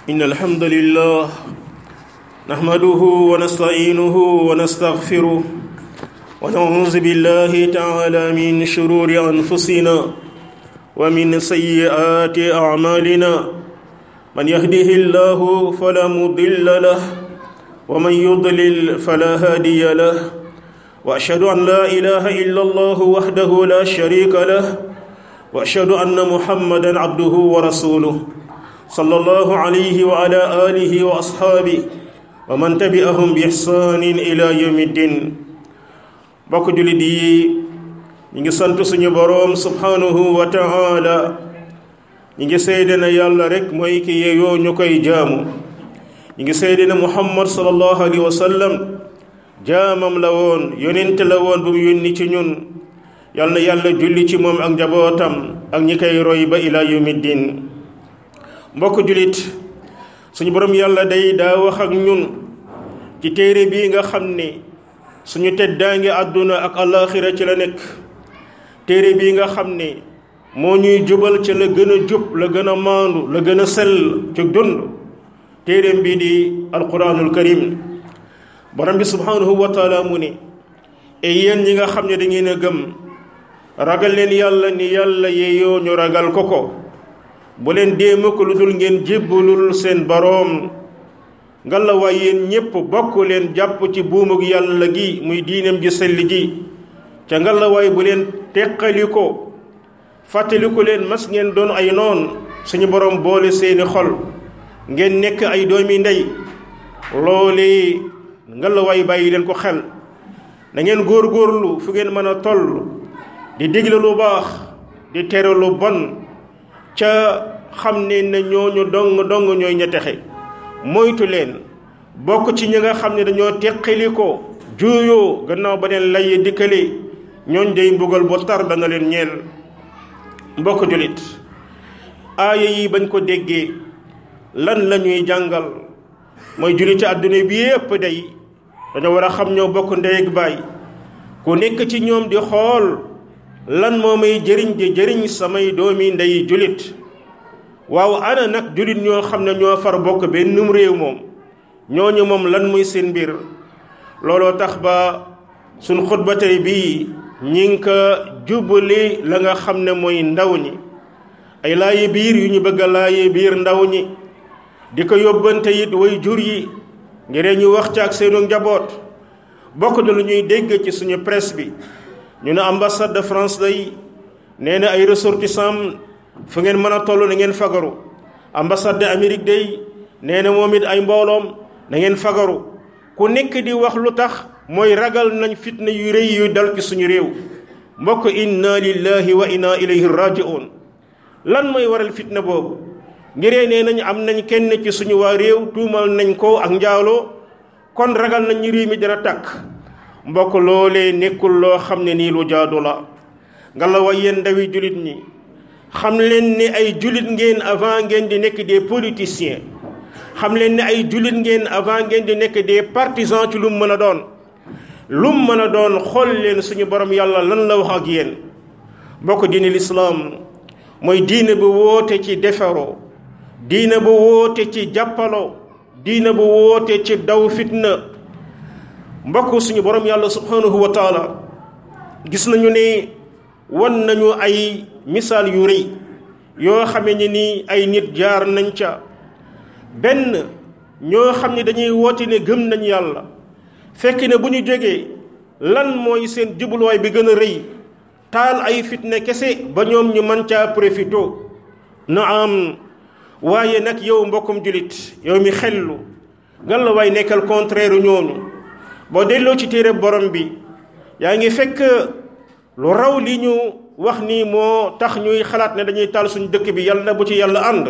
إن الحمد لله نحمده ونستعينه ونستغفره ونعوذ بالله تعالى من شرور أنفسنا ومن سيئات أعمالنا من يهده الله فلا مضل له ومن يضلل فلا هادي له وأشهد أن لا إله إلا الله وحده لا شريك له وأشهد أن محمدا عبده ورسوله صلى الله عليه وعلى آله وأصحابه ومن تبعهم بإحسان إلى يوم الدين bokk jullit yi ñi ngi sant suñu boroom subhanahu wa ta'ala ñi ngi seede na yàlla rek mooy ki yeeyoo ñu koy jaamu ñi ngi seede na muhammad sallallahu alayhi wa sallam jaamam la woon yonent la woon bu mu yónni ci ñun yal na yàlla julli ci moom ak njabootam ak ñi koy roy ba ila yawmi diin mbokk jullit suñu borom yàlla day daa wax ak ñun ci téere bii nga xam ni suñu teddaange àdduna ak alaxira ci la nekk téere bii nga xam ni moo ñuy jubal ci la gën a jub la gën a maandu la gën a sell ci dund téereem bii di alquranul karim borom bi subhanahu wa taala mu ni e yéen ñi nga xam ne da ngeen a gëm ragal leen yàlla ni yàlla yeeyoo ñu ragal ko ko bu leen dee mukk lu dul ngeen jébbalul seen boroom ngalla waay yéen ñépp bokk leen jàpp ci buumug yàlla gi muy diinam ji sell ji ca ngalla waay bu leen teqali ko fàttaliku leen mas ngeen doon ay noon suñu boroom boole seeni xol ngeen nekk ay doomi ndey loole ngalla waay bàyyi leen ko xel na ngeen góor-góorlu fu ngeen mën a toll di digle lu baax di tere lu bon ca xam ne ne ñooñu dong dong ñooy ña texe moytu leen bokk ci ñi nga xam ne dañoo teqali ko juuyoo gannaaw ba leen lay dikkale ñooñ day mbugal bu tar dana leen ñeel mbokk jullit aaya yi bañ ko déggee lan la ñuy jàngal mooy julliti àdduna bi yépp day dañoo war a xam ñoo bokk ndey ak baay ku nekk ci ñoom di xool lan moo may jëriñ di jëriñ samay doomi ndey jullit waaw ana nag jullit ñoo xam ne ñoo far bokk benn réew moom ñooñu moom lan muy seen mbir looloo tax ba suñ xutba tey bii ñi ngi ko jubali la nga xam ne mooy ndaw ñi ay laaye biir yu ñu bëgg a laaye biir ndaw ñi di ko yóbbante it way jur yi ngir ñu wax ci ak seenu njaboot bokk na lu ñuy dégg ci suñu presse bi ñu ne ambassade de France day nee na ay ressortissants fu ngeen mën a toll na ngeen fagaru ambassade de Amérique day nee na moom it ay mbooloom na ngeen fagaru ku nekk di wax lu tax mooy ragal nañ fitna yu rëy yu dal ci suñu réew mbokk inna lillahi wa inna ilayhi raji'un lan mooy waral fitna boobu ngiree nee nañ am nañ kenn ci suñu waa réew tuumal nañ ko ak njaaloo kon ragal nañ ñu réew mi dana tàkk mbokk loolee nekkul loo xam ne nii lu jaadu la nga la way yéen ndawi jullit ñi xam leen ne ay jullit ngeen avant ngeen di nekk des politiciens xam leen ne ay jullit ngeen avant ngeen di nekk des partisans ci lu mu mën a doon lu mu mën a doon xool leen suñu borom yàlla lan la wax ak yéen mbokk diine lislaam mooy diine bu woote ci defaroo diine bu woote ci jàppaloo diine bu woote ci daw fitna mbokk suñu borom yàlla subhanahu wa taala gis nañu ne wan nañu ay misaal yu rëy yoo xamee ne ni ay nit jaar nañ ca benn ñoo xam ne dañuy woote ne gëm nañ yàlla fekk ne bu ñu jógee lan mooy seen jubluwaay bi gën a rëy taal ay fitna kese ba ñoom ñu mën caa profito na am waaye nag yow mbokkum julit yow mi xellu gan la waay nekkal contraire ñooñu boo delloo ci téere borom bi yaa ngi fekk lu raw li ñu wax ni moo tax ñuy xalaat ne dañuy taal suñu dëkk bi yàlla na bu ci yàlla ànd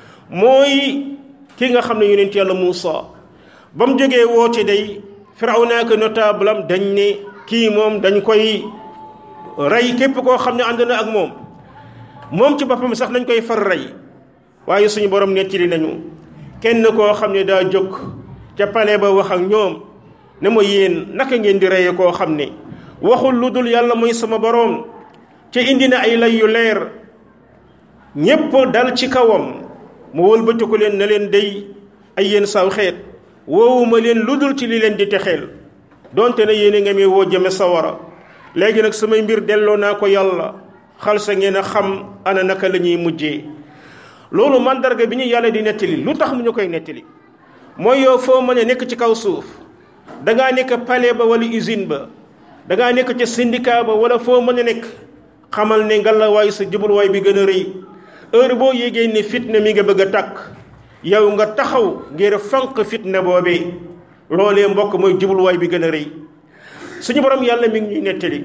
mooy ki nga xam ne yonent yàlla Muusa ba mu jógee woote day Firawna ak notable am dañ ne kii moom dañ koy rey képp koo xam ne ànd na ak moom moom ci boppam sax nañ koy far rey waaye suñu borom nettali nañu kenn koo xam ne daa jóg ca palais ba wax ak ñoom ne ma yéen naka ngeen di reye koo xam ne waxul lu dul yàlla mooy sama boroom ca indi na ay lay yu leer ñépp dal ci kawam mu wëlbatiku leen ne leen day ay yéen saw xeet woowuma leen lu dul ci li leen di texeel donte ne yéen a nga may woo jëme sawara léegi nag samay mbir delloo naa ko yàlla xal sa ngeen a xam ana naka la ñuy mujjee loolu mandarga bi ñu yàlla di nettali lu tax mu ñu koy nettali mooy yow foo mën a nekk ci kaw suuf dangaa nekk palais ba wala usine ba dangaa nekk ca syndicat ba wala foo mën a nekk xamal ne ngalawaay sa jubluwaay bi gën a rëy heure boo yégee ne fitna mi nga bëgg a tàkk yow nga taxaw ngir fanq fitna boobee loolee mbokk mooy jubluwaay bi gën a rëy suñu borom yàlla mi ngi ñuy nettali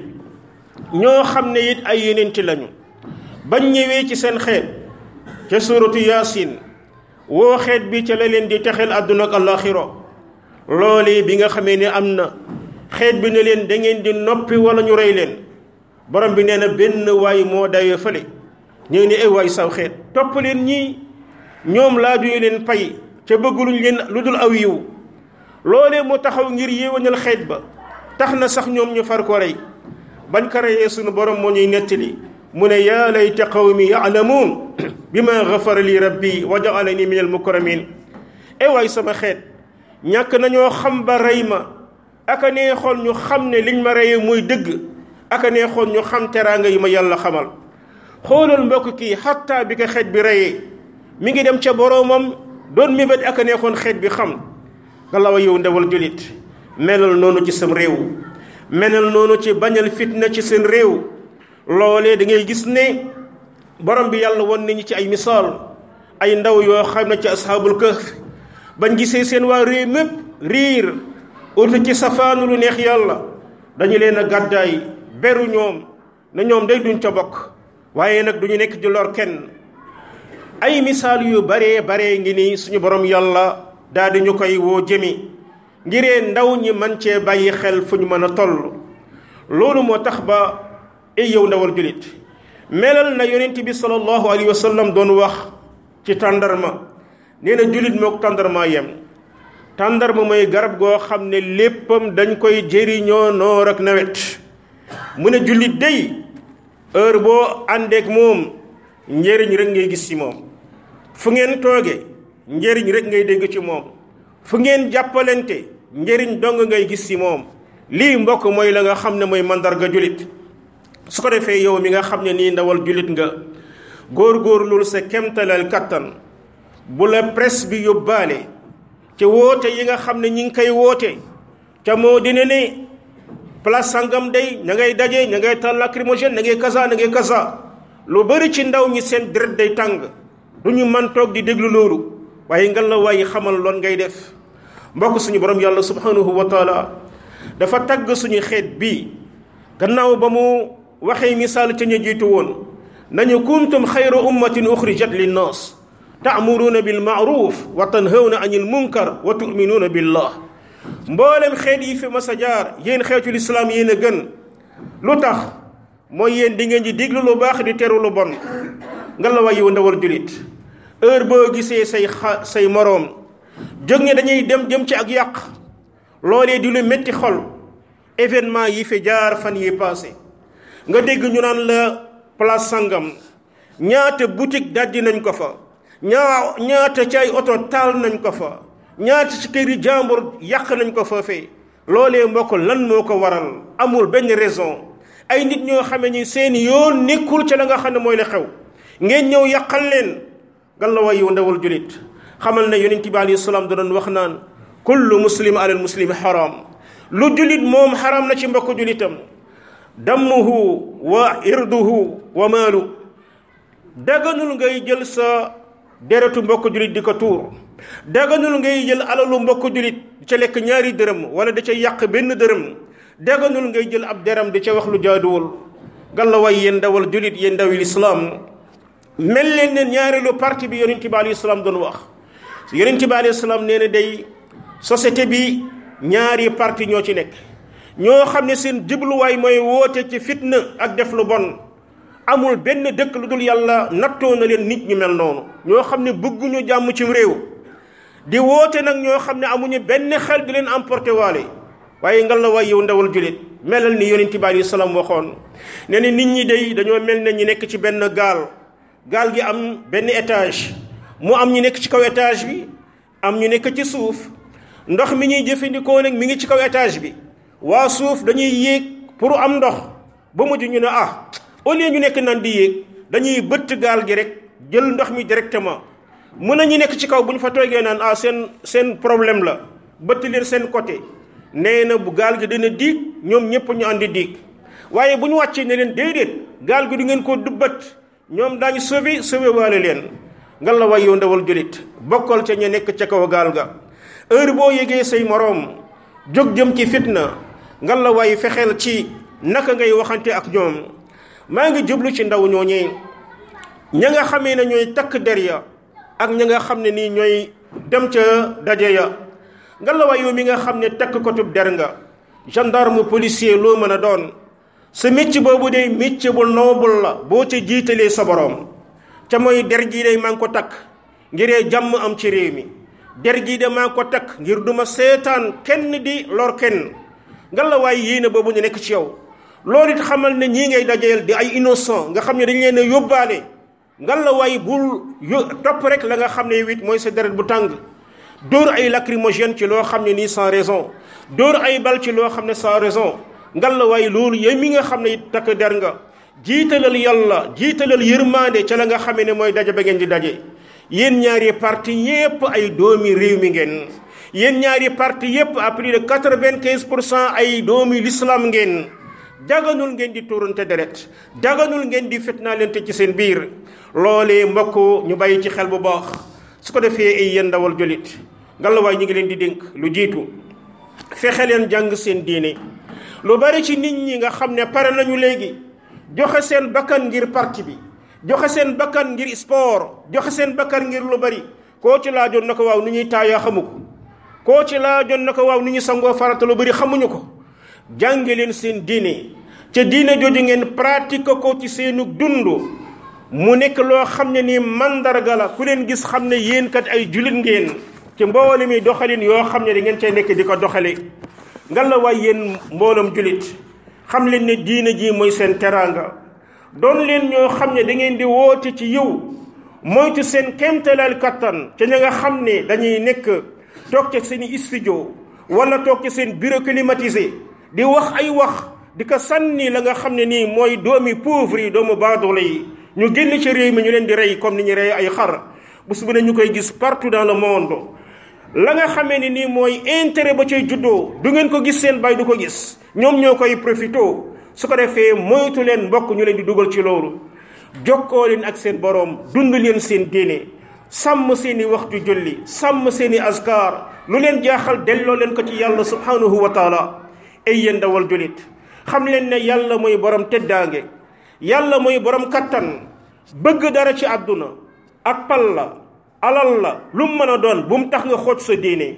ñoo xam ne it ay yeneenti lañu bañ ñëwee ci seen xeet ca suuratu yaasin woo xeet bi ca la leen di texeel àdduna ak àllaaxira loolee bi nga xamee ne am na xeet bi ne leen da ngeen di noppi wala ñu rey leen borom bi nee na benn waay moo dayoo fële ñu ne ay waay saw xeet topp leen ñii ñoom laa duñu leen pay ca bëgguluñ leen lu dul aw yiw loolee mu taxaw ngir yéwénal xeet ba tax na sax ñoom ñu far ko rey bañ ko reyee sunu borom moo ñuy nettali mu ne yaa layta qawmi yaalamuun bi ma gafara li rabbi wa jaalani min al mukramin e waay sama xeet ñàkk nañoo xam ba rey ma aka neexoon ñu xam ne liñ ma reyee muy dëgg aka neexoon ñu xam teraanga yi ma yàlla xamal xoolal mbokk kii xattaa bi ko xeet bi reyee mi ngi dem ca boroomam doon mébét aka neexoon xeet bi xam galawa yow ndewal julit melal noonu ci sam réew melal noonu ci bañal fitna ci seen réew loolee da ngay gis ne borom bi yàlla won nañu ci ay misaal ay ndaw yoo xam ne ci asxaabul kahf bañ gisee seen waa réew mépp riir utu ci safaanu lu neex yàlla dañu leen a gàddaay beru ñoom na ñoom day duñ ca bokk waaye nag duñu nekk di lor kenn ay misaal yu baree baree ngi nii suñu borom yàlla daal di ñu koy woo jëmi ngiree ndaw ñi man cee bàyyi xel fu ñu mën a toll loolu moo tax ba ay yow ndawal julit melal na yonent bi sallallahu alayhi wa sallam doon wax ci tàndarma nee na julit mook tàndarma yem tàndarma mooy garab goo xam ne léppam dañ koy jëriñoo noor ak nawet mu ne jullit day heure boo àndeek moom njëriñ rek ngay gis ci moom fu ngeen tooge njëriñ rek ngay dégg ci moom fu ngeen jàppalante njëriñ dong ngay gis ci moom lii mbokk mooy la nga xam ne mooy mandarga julit su ko defee yow mi nga xam ne nii ndawal julit nga góor-góorlul sa kemtalal kattan bu la presse bi yóbbaale ca woote yi nga xam ne ñi ngi koy woote ca moo dina ne place sangam day ña ngay daje ña ngay tal lacrymogène na ngay kasa na ngay kasa lu bari ci ndaw ñi seen deret day tàng du ñu man toog di déglu loolu waaye nga la waaye xamal loon ngay def mbokk suñu borom yàlla subhanahu wa taala dafa tagg suñu xeet bii gannaaw ba mu waxee misaal ca ñu jiitu woon nañu kuntum xayra ummatin uxrijat linnaas taamuruuna bil maaruf wa tanhawna anil munkar wa tuminuuna billah mboolem xeet yi fi mas a jaar yéen xeetul islaam yéen a gën lu tax mooy yéen di ngeen di diglu lu baax di teru lu bon nga la way yow ndawal julit heure boo gisee say xa say moroom jóg ne dañuy dem jëm ci ak yàq loolee di lu métti xol événement yi fi jaar fan yi passé nga dégg ñu naan la place sangam ñaata boutique dajji nañ ko fa ñaa ñaata ci ay oto taal nañ ko fa ñaata ci këri jàmbur yàq nañ ko foofee loolee mbokk lan moo ko waral amul benn raison ay nit ñoo xame ni seen yoon nekkul ca la nga xam ne mooy la xew ngeen ñëw yàqal leen gan la way yow ndawal julit xamal ne yonent bi alayhi salaam da doon wax naan kullu muslim alal muslimi haram lu julit moom haram na ci mbokk julitam dammuhu wa irduhu wa maalu daganul ngay jël sa deretu mbokk julit di ko tuur daganul ngay jël alalu mbokk julit di ca lekk ñaari dërëm wala da ca yàq benn dërëm daganul ngay jël ab deram di ca wax lu jaaduwul galla way yéen ndawal julit yéen ndawil islaam mel leen ne ñaareelu parti bi yonent bi alayhi salaam doon wax yonent bi alayhi salaam nee na day société bi ñaari parti ñoo ci nekk ñoo xam ne seen jubluwaay mooy woote ci fitna ak def lu bon amul benn dëkk lu dul yàlla nattoo na leen nit ñu mel noonu ñoo xam ne bëgguñu jàmm ci réew di woote nag ñoo xam ne amuñu benn xel di leen emporté waale waaye ngal la waay yow ndawal julit melal ni yonent bi alayhi salaam waxoon nee na nit ñi day dañoo mel ne ñu nekk ci benn gaal gaal gi am benn étage mu am ñu nekk ci kaw étage bi am ñu nekk ci suuf ndox mi ñuy jëfandikoo nag mi ngi ci kaw étage bi waa suuf dañuy yéeg pour am ndox ba mujj ñu ne ah au lieu ñu nekk nan di yéeg dañuy bëtt gaal gi rek jël ndox mi directement mun na ñu nekk ci kaw bu ñu fa toogee naan ah seen seen problème la bëtt leen seen côté nee na bu gaal gi dina diig ñoom ñëpp ñu àndi diig waaye bu ñu wàccee ne leen déedéet gaal gi du ngeen koo dubbat ñoom daañu sauvé sauvé waale leen nga la way yow ndawal julit bokkal ca ña nekk ca kaw gaal ga heure boo yégee say moroom jóg jëm ci fitna nga la way fexeel ci naka ngay waxante ak ñoom maa ngi jublu ci ndaw ñooñee ña nga xamee ne ñooy takk der ya ak ña nga xam ne nii ñooy dem ca daje ya nga la way yow mi nga xam ne takk kotub der nga gendarme policier loo mën a doon sa métier boobu de métier bu noble la boo ca jiitalee sa borom ca mooy der gii de maa ngi ko takk ngiree jàmm am ci réew mi der gii de maa ngi ko takk ngir duma seetaan kenn di lor kenn nga la waaye yéene boobu ñu nekk ci yow loolu it xamal ne ñii ngay dajeel di ay innocent nga xam ne dañ leen a yóbbaale nga la waaye bul yo topp rek la nga xam ne wit mooy sa deret bu tàng dóor ay lacrymogène ci loo xam ne nii sans raison dóor ay bal ci loo xam ne sans raison ngal la waaye loolu yow mi nga xam ne it takk der nga jiitalal yàlla jiitalal yërmande ca la nga xamee ne mooy daje ba ngeen di daje yéen ñaari parti yépp ay doomi réew mi ngeen yéen ñaari parti yépp à plus de quatre-vingt-quinze pour cent ay doomi l'islam ngeen daganul ngeen di tuurante deret daganul ngeen di fitnaalante ci seen biir loolee mbokk ñu bàyyi ci xel bu baax su ko defee ay yéen ndawal jolit ngal la waaye ñu ngi leen di dénk lu jiitu fexe leen jàng seen diine lu bari ci nit ñi nga xam ne pare nañu léegi joxe seen bakkan ngir parti bi joxe seen bakkan ngir sport joxe seen bakkan ngir lu bari koo ci laajoon na ko waaw ni ñuy taayaa xamu ko koo ci laajoon na ko waaw ni ñu sangoo farata lu bari xamuñu ko jànge leen seen diine ca diine jooju ngeen pratique ko ci seenu dund mu nekk loo xam ne nii mandarga la ku leen gis xam ne yéen kat ay julit ngeen ci mboole mi doxalin yoo xam ne da ngeen cay nekk di ko doxale nga la waay yéen mboolam julit xam leen ne diine ji mooy seen teraanga doon leen ñoo xam ne da ngeen di woote ci yiw moytu seen kéemtalaal kattan ca ña nga xam ne dañuy nekk toog ca seen i studio wala toog ca seen bureau climatisé di wax ay wax di ko sànni la nga xam ne nii mooy doomi pauvre yi doomu baadoolo yi ñu génn ci réew mi ñu leen di rey comme ni ñu rey ay xar bés bu ne ñu koy gis partout dans le monde la nga xamee ni nii mooy intérêt ba cay juddoo du ngeen ko gis seen bay du ko gis ñoom ñoo koy profito su ko defee moytu leen mbokk ñu leen di dugal ci loolu jokkoo leen ak seen boroom dund leen seen diine sàmm seen i waxtu julli sàmm seen i askar lu leen jaaxal delloo leen ko ci yàlla subhanahu wa taala ay yéen dawal julit xam leen ne yàlla mooy borom teddaange yàlla mooy borom kattan bëgg dara ci àdduna ak pal la alal la lu mu mën a doon bu mu tax nga xooj sa diine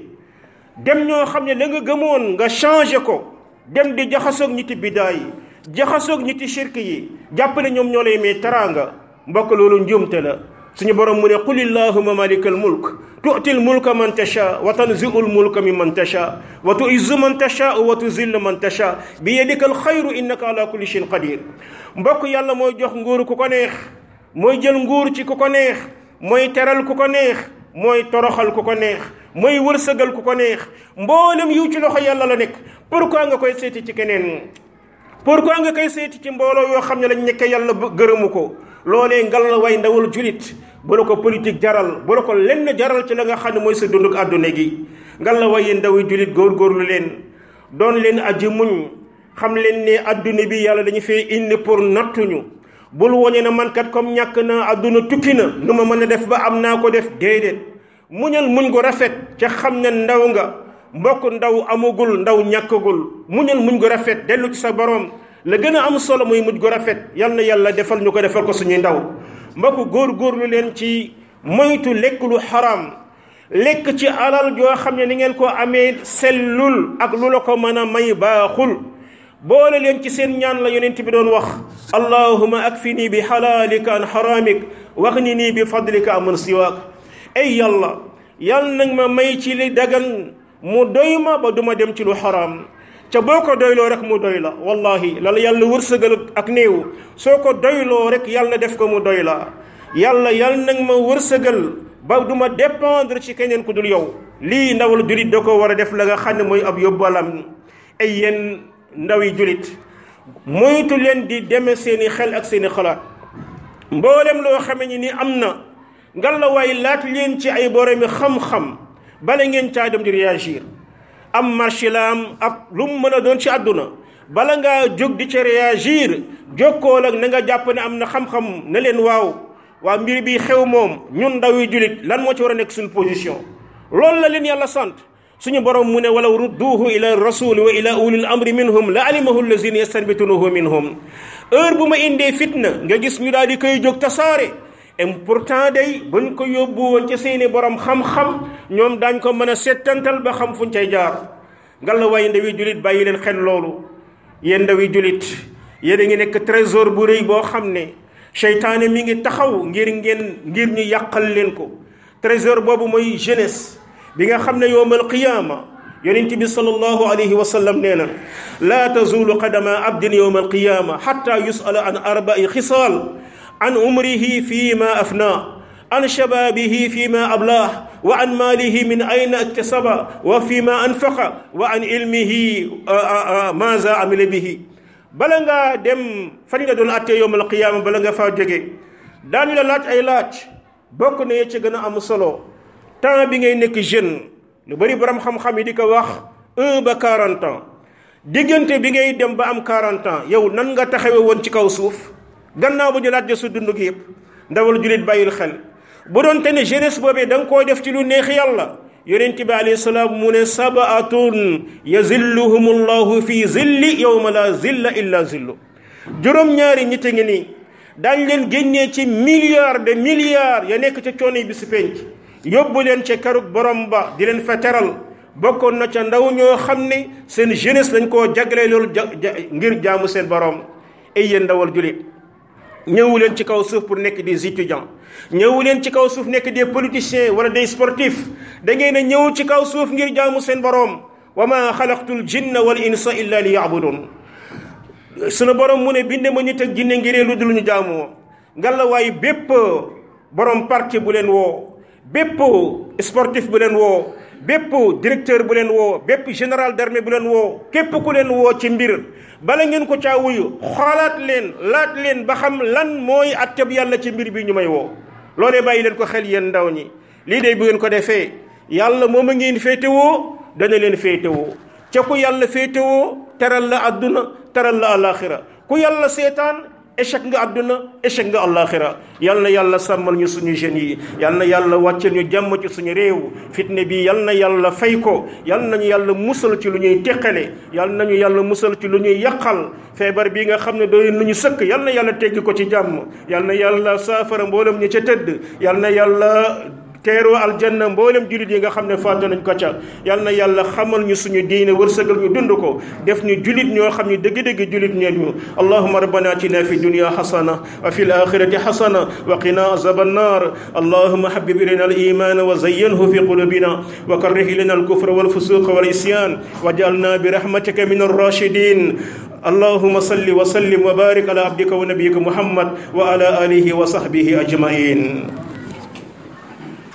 dem ñoo xam ne la nga gëmoon nga changé ko dem di jaxasoog ñiti bidaa yi jaxasoog ñiti shirk yi jàpp ne ñoom ñoo lay may teraanga mbokk loolu njuumte la suñu borom mu ne qul illahuma malikal mulk tu'til mulka man tasha wa tanzi'ul mulka mimman tasha wa tu'izzu man tasha wa tuzillu man tasha bi yadikal xayru innaka ala kulli shay'in qadir mbokk yàlla mooy jox nguur ku ko neex mooy jël nguur ci ku ko neex mooy teral ku ko neex mooy toroxal ku ko neex mooy wërsëgal ku ko neex mboolem yiw ci loxo yàlla la nekk pourquoi nga koy seeti ci keneen pourquoi nga koy seeti ci mbooloo yoo xam ne lañ nekke yàlla gërëmu ko loolee ngal la way ndawal julit bu la ko politique jaral bu la ko lenn jaral ci la nga xam ne mooy sa dunduk àdduna gi ngal la way ndawi julit góorgóorlu leen doon leen aji muñ xam leen ne àdduna bi yàlla dañu fee indi pour nattuñu bul woñe na man kat comme ñàkk na àdduna tukki na nu ma mën a def ba am naa ko def déedéet muñal muñ ko rafet ca xam ne ndaw nga mbokk ndaw amagul ndaw ñàkkagul muñal muñ ko rafet dellu ci sa borom la gën a am solo muy muñ ko rafet yal na yàlla defal ñu ko defal ko suñuy ndaw mbokk góor-góorlu leen ci moytu lekk lu xaraam lekk ci alal joo xam ne ni ngeen ko amee sellul ak lu la ko mën a may baaxul boole leen ci seen ñaan la yonent bi doon wax allahuma akfini bi xalaalika an xaraamik wax ni nii bi fadlika aman siwaak ay yàlla yàlla nag ma may ci li dagan mu doy ma ba duma dem ci lu xaraam ca boo ko doyloo rek mu doy la wallahi lala yàlla wërsëgal ak néew soo ko doyloo rek yàlla def ko mu doy la yàlla yàlla nag ma wërsëgal ba du ma dépendre ci keneen ku dul yow lii ndawal julit da ko war a def la nga xam ne mooy ab yóbbalam ay yéen ndawi julit moytu leen di deme seeni xel ak seeni xalaat mboolem loo xame ni ni am na ngalawaay laat leen ci ay boromi xam-xam bala ngeen caa dem di réagir am marché la am ak lu mu mën a doon ci àdduna bala ngaa jóg di ca réagir jokkool ak na nga jàpp ne am na xam-xam ne leen waaw waa mbir bi xew moom ñun ndaw yi julit lan moo ci war a nekk suñu position loolu la leen yàlla sant suñu borom mu ne walaw rudduuhu ila rasuli wa ila ulil amri minhum la alimahu allazina yastanbitunahu minhum heure bu ma indee fitna nga gis ñu daal di koy jóg tasaare et pourtant day buñ ko yóbbu woon ci seeni borom xam-xam ñoom daañ ko mën a settantal ba xam fuñ cay jaar ngalla waaye ndawi julit bàyyi leen xel loolu yéen ndawi julit yéen a ngi nekk trésor bu rëy boo xam ne seytaane mi ngi taxaw ngir ngeen ngir ñu yàqal leen ko trésor boobu mooy jeunesse bi nga xam ne yowmal qiyaama yonent bi sallallahu alayhi wa sallam nee na laa tazulu qadama abdin yowma alqiyaama xatta yusala an arbai xisaal an umrihi fi ma afna an shababihi fi ma ablah wa an maalihi min ayna iktasaba wa fi ma anfaqa wa an ilmihi maza amila bihi bala ngaa dem fan nga doon attee yowma alqiyaama bala nga faa jóge daañu la laaj ay laaj bokk na ye ci gën a am solo temps bi ngay nekk jeune lu bari borom xam-xam yi di ko wax un ba quarante ans diggante bi ngay dem ba am quarante ans yow nan nga taxawe woon ci kaw suuf gannaaw bu ñu laaj su dund gi yëpp ndawal julit bàyyil xel bu doon te ne jeunesse boobee da nga koo def ci lu neex yàlla yonent bi alayhi salaam mu ne sabaatun yazilluhum allahu fi zilli yowma la zilla illa zillu juróom-ñaari ñitte ngi nii daañ leen génnee ci milliards de milliards ya nekk ca coono yi bi si penc yóbbu leen ca karug borom ba di leen fa teral bokkoon na ca ndaw ñoo xam ne seen jeunesse lañ koo jagle loolu ngir jaamu seen borom ay yéen ndawal julit ñëwu leen ci kaw suuf pour nekk des étudiants ñëwu leen ci kaw suuf nekk des politiciens wala des sportifs da ngeen a ñëw ci kaw suuf ngir jaamu seen borom wa ma xalaqtul jinna wal insa illa li yabudun sunu borom mu ne binde ma nit ak jinne ngiree lu dul ñu jaamoo ngalla waaye bépp borom parti bu leen woo bépp sportif bu leen woo bépp directeur bu leen woo bépp général d'armée bu leen woo képp ku leen woo ci mbir bala ngeen ko caa wuyu xoolaat leen laat leen ba xam lan mooy atteb yàlla ci mbir bi ñu may woo loolee bàyyi leen ko xel yéen ndaw ñi lii de bu ngeen ko defee yàlla moom a ngeen féetewoo dana leen féetewoo ca ku yàlla féetewoo teral la àdduna teral la àllaaxira ku yàlla seetaan échec nga àdduna échec nga àllaaxira yal na yàlla sàmmal ñu suñu jeunes yi yal na yàlla wàccel ñu jàmm ci suñu réew fitne bi yal na yàlla fay ko yal nañu yàlla musal ci lu ñuy teqale yal nañu yàlla musal ci lu ñuy yàqal feebar bi nga xam ne doy lu ñu sëkk yal na yàlla teggi ko ci jàmm yal na yàlla saafara mboolem ñu ca tëdd yal na yàlla teeroo aljanna mboolem jullit yi nga xam ne faatu nañ ko ca yal na yàlla xamal ñu suñu diine wërsëgal ñu dund ko def ñu jullit ñoo xam ne dëgg-dëgg jullit ñeen ñu allahuma rabbana atina fi dunya xasana wa fi alaxirati xasana wa qina azab annar allahuma habib ilayna aliman wa zayyanhu fi qulubina wa karrih ilayna alkufra walfusuqa walisyan wajalna birahmatika min arrashidin اللهم صل وسلم وبارك على عبدك ونبيك محمد وعلى اله وصحبه اجمعين